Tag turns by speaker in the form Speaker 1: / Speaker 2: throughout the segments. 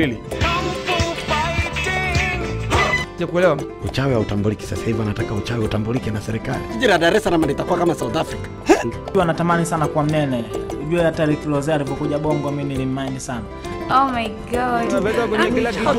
Speaker 1: pili. Sijakuelewa.
Speaker 2: Uchawi hautambuliki sasa hivi, wanataka uchawi utambulike na serikali.
Speaker 3: Jiji la Dar es Salaam litakuwa kama South Africa.
Speaker 4: Ujua natamani sana kuwa mnene. Ujue hata Rick Ross alipokuja Bongo mimi nilimmind sana.
Speaker 5: Oh my god.
Speaker 1: Unaweka kwenye kila kitu.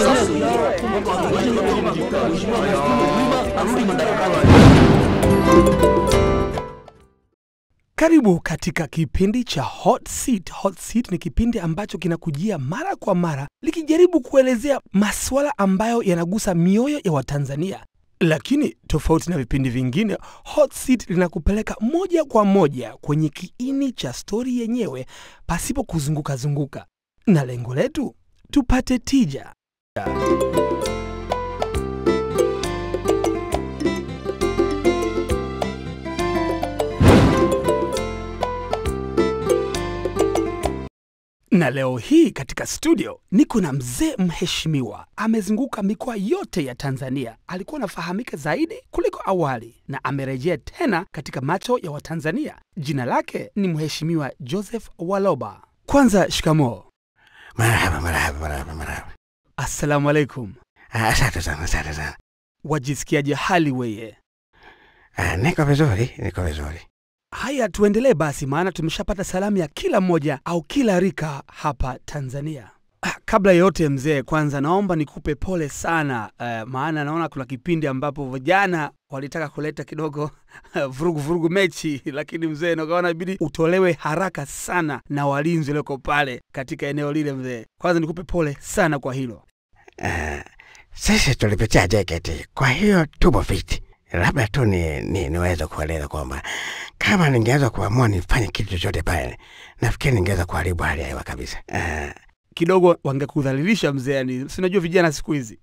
Speaker 6: Karibu katika kipindi cha Hot Seat. Hot Seat ni kipindi ambacho kinakujia mara kwa mara likijaribu kuelezea masuala ambayo yanagusa mioyo ya Watanzania. Lakini tofauti na vipindi vingine, Hot Seat linakupeleka moja kwa moja kwenye kiini cha stori yenyewe pasipo kuzunguka zunguka, na lengo letu tupate tija. Na leo hii katika studio niko na mzee mheshimiwa, amezunguka mikoa yote ya Tanzania. Alikuwa anafahamika zaidi kuliko awali na amerejea tena katika macho ya Watanzania. Jina lake ni Mheshimiwa Joseph Waloba. Kwanza, shikamoo.
Speaker 2: Marahaba, marahaba, marahaba, marahaba.
Speaker 6: Assalamu alaikum.
Speaker 2: Ah, Asante sana, asante sana.
Speaker 6: Wajisikiaje hali weye?
Speaker 2: Ah, Niko vizuri, niko vizuri.
Speaker 6: Haya, tuendelee basi, maana tumeshapata salamu ya kila mmoja au kila rika hapa Tanzania. Ah, Kabla ya yote mzee, kwanza naomba nikupe pole sana eh, maana naona kuna kipindi ambapo vijana walitaka kuleta kidogo vurugu vurugu mechi, lakini mzee nakaona ibidi utolewe haraka sana na walinzi walioko pale katika eneo lile. Mzee, kwanza nikupe pole sana kwa hilo.
Speaker 2: Ah, Sisi tulipitia JKT, kwa hiyo tupo fiti. Labda tu ni, ni, niweze kueleza kwamba kama ningeweza kuamua nifanye kitu chochote pale, nafikiri ningeweza kuharibu hali ya hewa kabisa. Ah,
Speaker 6: Kidogo wangekudhalilisha mzee, yani sinajua vijana siku hizi.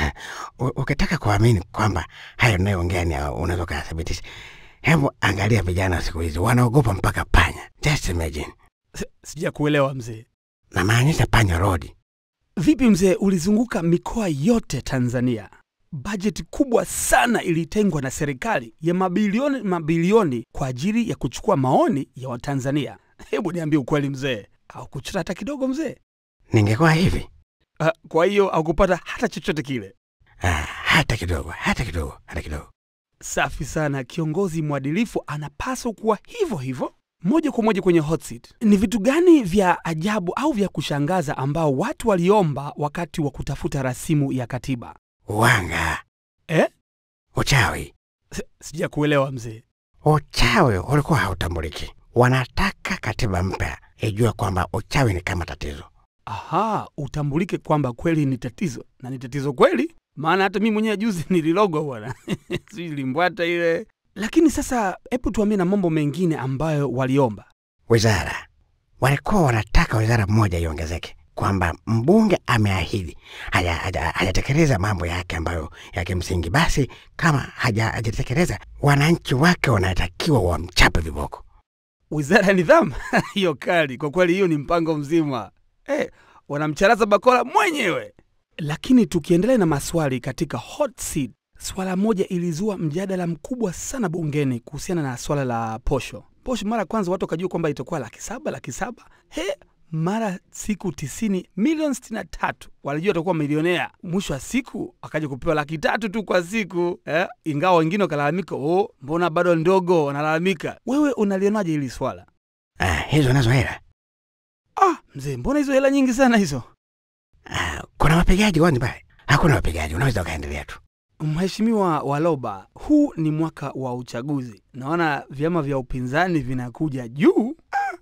Speaker 2: u- ukitaka kuamini kwamba hayo nayoongea ni unaweza ukayathibitisha, hebu angalia vijana siku hizi wanaogopa mpaka panya. Just imagine,
Speaker 6: Si- Sijakuelewa mzee.
Speaker 2: namaanisha panya rodi.
Speaker 6: Vipi mzee, ulizunguka mikoa yote Tanzania, bajeti kubwa sana ilitengwa na serikali ya mabilioni mabilioni kwa ajili ya kuchukua maoni ya Watanzania. Hebu niambie ukweli mzee, au kuchota hata kidogo mzee?
Speaker 2: Ningekuwa hivi
Speaker 6: Ah, kwa hiyo haukupata hata chochote kile?
Speaker 2: ah, hata kidogo, hata kidogo, hata kidogo.
Speaker 6: Safi sana. Kiongozi mwadilifu anapaswa kuwa hivyo hivyo. Moja kwa moja kwenye hot seat. Ni vitu gani vya ajabu au vya kushangaza ambao watu waliomba wakati wa kutafuta rasimu ya katiba?
Speaker 2: Wanga
Speaker 6: Eh?
Speaker 2: uchawi,
Speaker 6: Si- Sijakuelewa mzee.
Speaker 2: uchawi ulikuwa hautambuliki. Wanataka katiba mpya ijue kwamba uchawi ni kama tatizo.
Speaker 6: Aha, utambulike kwamba kweli ni tatizo na ni tatizo kweli, maana hata mimi mwenyewe juzi nililogwa bwana, sijui limbwata ile. Lakini sasa, hebu tuambie na mambo mengine ambayo waliomba.
Speaker 2: Wizara walikuwa wanataka wizara moja iongezeke, kwamba mbunge ameahidi haja- haja- hajatekeleza mambo yake ambayo ya kimsingi, basi kama haja- hajatekeleza, wananchi wake wanatakiwa wamchape viboko.
Speaker 6: Wizara ya nidhamu hiyo kali kwa kweli, hiyo ni mpango mzima eh, wanamcharaza bakora mwenyewe. Lakini tukiendelea na maswali katika hot seat, swala moja ilizua mjadala mkubwa sana bungeni kuhusiana na swala la posho. Posho mara ya kwanza watu wakajua kwamba itakuwa laki saba laki saba he mara siku tisini milioni sitini na tatu walijua atakuwa milionea. Mwisho wa siku akaja kupewa laki tatu tu kwa siku eh? Ingawa wengine wakalalamika, oh, mbona bado ndogo, wanalalamika. Wewe unalionaje hili swala?
Speaker 2: Ah, hizo nazo hela
Speaker 6: Ah, mzee, mbona hizo hela nyingi sana hizo?
Speaker 2: ah, kuna wapigaji kwani pale? Hakuna wapigaji, unaweza ukaendelea tu.
Speaker 6: Mheshimiwa Waloba, huu ni mwaka wa uchaguzi, naona vyama vya upinzani vinakuja juu.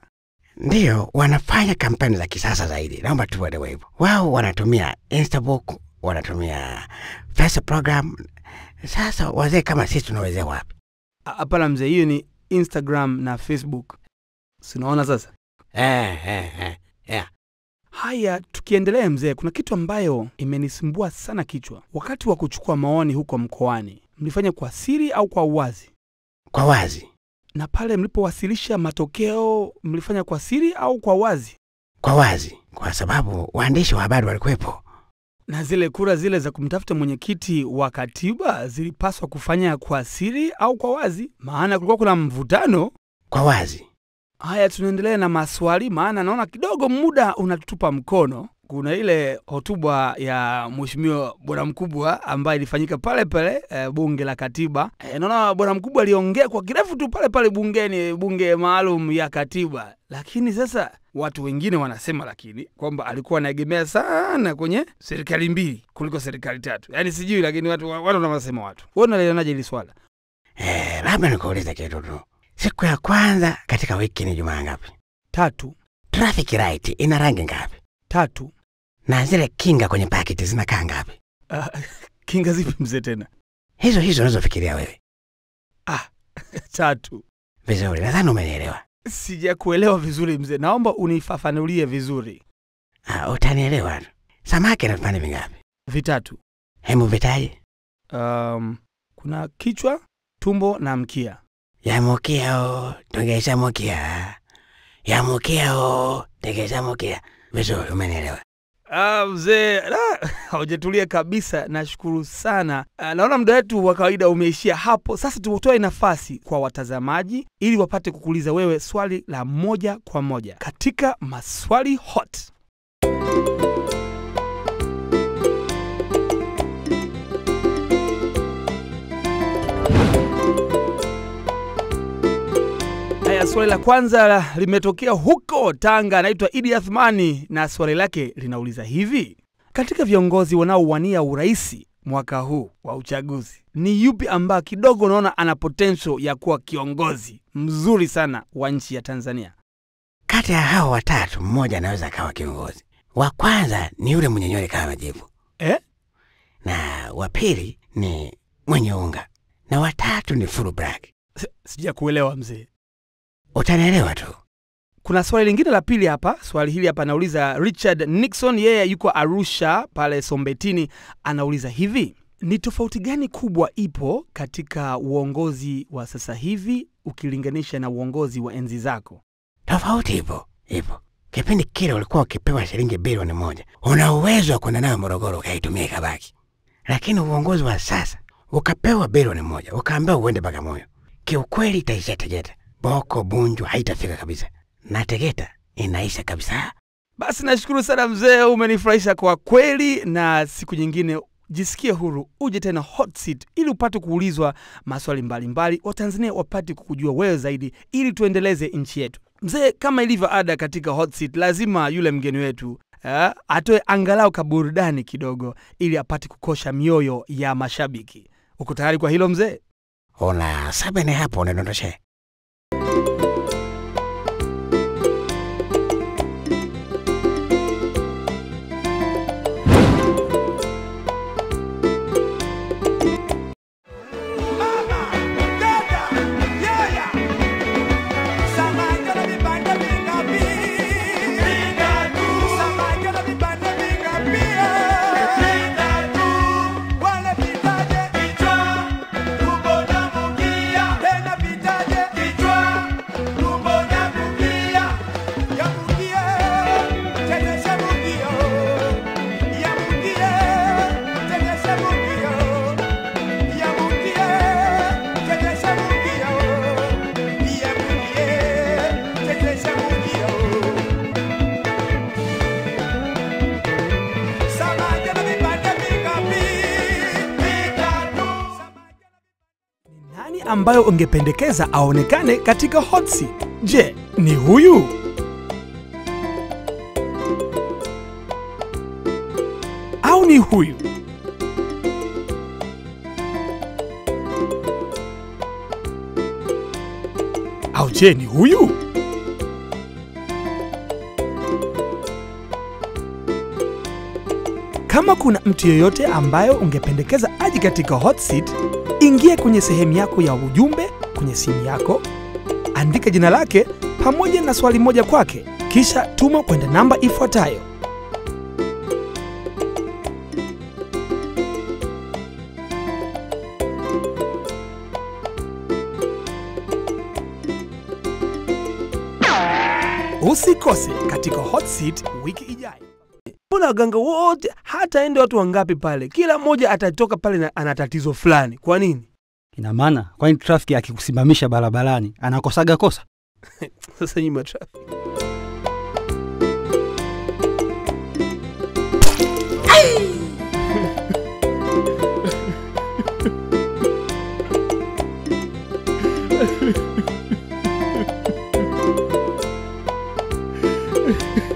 Speaker 2: Ndiyo, wanafanya kampeni za kisasa zaidi, naomba tu waelewe hivyo. Wao wanatumia Instabook, wanatumia Facebook program. Sasa wazee kama sisi tunawezea wapi?
Speaker 6: Ah, Hapana mzee, hiyo ni Instagram na Facebook, sinaona sasa.
Speaker 2: Eh, eh, eh, yeah.
Speaker 6: Haya, tukiendelea mzee, kuna kitu ambayo imenisumbua sana kichwa. Wakati wa kuchukua maoni huko mkoani, mlifanya kwa siri au kwa uwazi?
Speaker 2: Kwa wazi,
Speaker 6: Na pale mlipowasilisha matokeo, mlifanya kwa siri au kwa wazi?
Speaker 2: kwa wazi, kwa sababu waandishi wa habari walikuwepo.
Speaker 6: Na zile kura zile za kumtafuta mwenyekiti wa katiba zilipaswa kufanya kwa siri au kwa wazi? Maana kulikuwa kuna mvutano.
Speaker 2: Kwa wazi,
Speaker 6: Haya, tunaendelea na maswali, maana naona kidogo muda unatutupa mkono. kuna ile hotuba ya mheshimiwa bwana mkubwa ambayo ilifanyika pale pale e, bunge la katiba. E, naona bwana mkubwa aliongea kwa kirefu tu pale pale bungeni, bunge maalum ya katiba. Lakini sasa watu wengine wanasema lakini kwamba alikuwa anaegemea sana kwenye serikali mbili kuliko serikali tatu. Yaani sijui, lakini watu watu wanasema watu. Wewe unalionaje hili swala?
Speaker 2: Eh, labda nikuulize kitu tu. Siku ya kwanza katika wiki ni jumaa ngapi?
Speaker 6: Tatu
Speaker 2: Traffic light ina rangi ngapi?
Speaker 6: tatu.
Speaker 2: Na zile kinga kwenye paketi zinakaa ngapi?
Speaker 6: Uh, kinga zipi mzee tena?
Speaker 2: Hizo hizo unazofikiria wewe.
Speaker 6: Tatu.
Speaker 2: Vizuri, nadhani umenielewa.
Speaker 6: Sijakuelewa vizuri mzee, naomba unifafanulie vizuri.
Speaker 2: Ah, utanielewa tu. Samaki na vipande vingapi?
Speaker 6: Vitatu.
Speaker 2: Hebu vitaje.
Speaker 6: Um, kuna kichwa, tumbo na mkia.
Speaker 2: Yamukia o, tongeza mukia. Yamukia o, tengeza mukia. Vizuri, umenielewa.
Speaker 6: Ah, mzee, ah, haujatulia kabisa. Nashukuru sana. Ah, naona muda wetu wa kawaida umeishia hapo. Sasa tutoe nafasi kwa watazamaji ili wapate kukuuliza wewe swali la moja kwa moja katika maswali hot. Haya, swali la kwanza la- limetokea huko Tanga, anaitwa Idi Athmani na swali lake linauliza hivi: katika viongozi wanaowania uraisi mwaka huu wa uchaguzi, ni yupi ambaye kidogo unaona ana potential ya kuwa kiongozi mzuri sana wa nchi ya Tanzania?
Speaker 2: Kati ya hao watatu, mmoja anaweza akawa kiongozi. Wa kwanza ni yule mwenye nywele kama majivu,
Speaker 6: Eh?
Speaker 2: na wa pili ni mwenye unga, na watatu ni full black.
Speaker 6: S- Sijakuelewa mzee.
Speaker 2: Utanielewa tu.
Speaker 6: Kuna swali lingine la pili hapa. Swali hili hapa anauliza Richard Nixon, yeye yuko Arusha pale Sombetini, anauliza hivi: ni tofauti gani kubwa ipo katika uongozi wa sasa hivi ukilinganisha na uongozi wa enzi zako?
Speaker 2: Tofauti ipo, ipo. Kipindi kile ulikuwa ukipewa shilingi bilioni moja, una uwezo wa kwenda nayo Morogoro ukaitumia ikabaki. Lakini uongozi wa sasa, ukapewa bilioni moja ukaambiwa uende Bagamoyo, kiukweli itaisha Tegeta, Boko Bunju haitafika kabisa, na Tegeta inaisha kabisa.
Speaker 6: Basi nashukuru sana mzee, umenifurahisha kwa kweli, na siku nyingine jisikie huru uje tena hot seat ili upate kuulizwa maswali mbalimbali, Watanzania wapate kukujua wewe zaidi, ili tuendeleze nchi yetu. Mzee, kama ilivyo ada katika hot seat, lazima yule mgeni wetu eh, atoe angalau kaburudani kidogo, ili apate kukosha mioyo ya mashabiki. Uko tayari kwa hilo mzee?
Speaker 2: Una sabene hapo, unadondoshe
Speaker 6: Nani ambayo ungependekeza aonekane katika hot seat? Je, ni huyu? Au ni huyu? Au je, ni huyu? Kama kuna mtu yeyote ambayo ungependekeza aje katika hot seat, ingia kwenye sehemu yako ya ujumbe kwenye simu yako, andika jina lake pamoja na swali moja kwake, kisha tuma kwenda namba ifuatayo Usikose katika hot seat wiki ijayo. Mbona waganga wote, hata ende watu wangapi pale, kila mmoja atatoka pale na ana tatizo fulani. Kwa nini?
Speaker 7: Ina maana kwani trafiki akikusimamisha barabarani anakosaga kosa?
Speaker 6: Sasa nyuma traffic Ha